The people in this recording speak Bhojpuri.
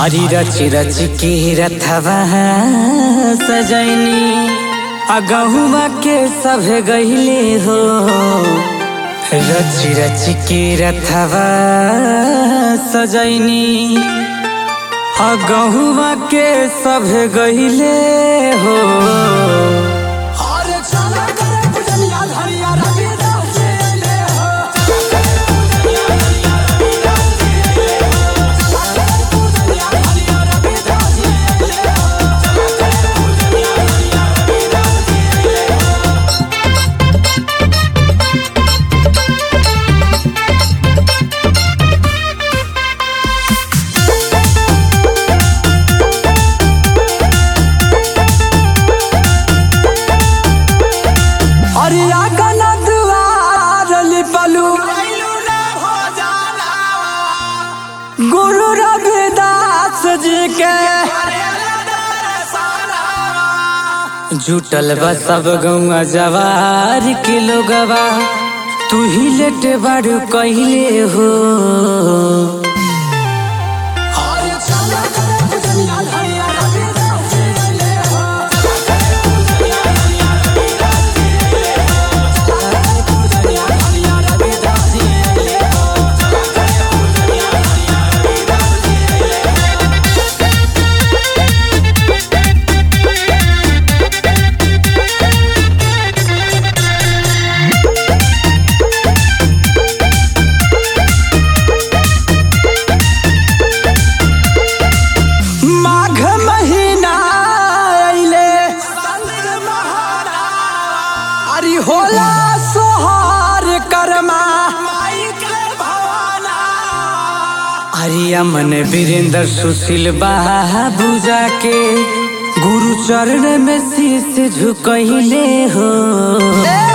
हरी रच रच के रथवा सजैनी अगहुआ के सब गहिले हो रच रच के रथवा सजैनी अगहुआ के सब गहिले हो अरे चला करे पुजनिया धरिया रविदास जी ले हो पुजनिया धरिया रविदास जी ले हो अरिया गना दुआर लिपलू कैलू ना हो जाना गुरु रविदास जी के अरे दरसाना जुटल बा सब गौआ जवार के लोगवा तू ही लेट बारू कहले हो अरे चला करे पुजनिया धरिया रविदास जी ले हो पुजनिया धरिया रविदास जी ले हो माघ महीना अइले संत महाना अरे होला सोहार करमा माई के भवाना अरे अमन वीरेंद्र सुशील बाबू जाके गुरु चरण में शीश झुकहिले हो ए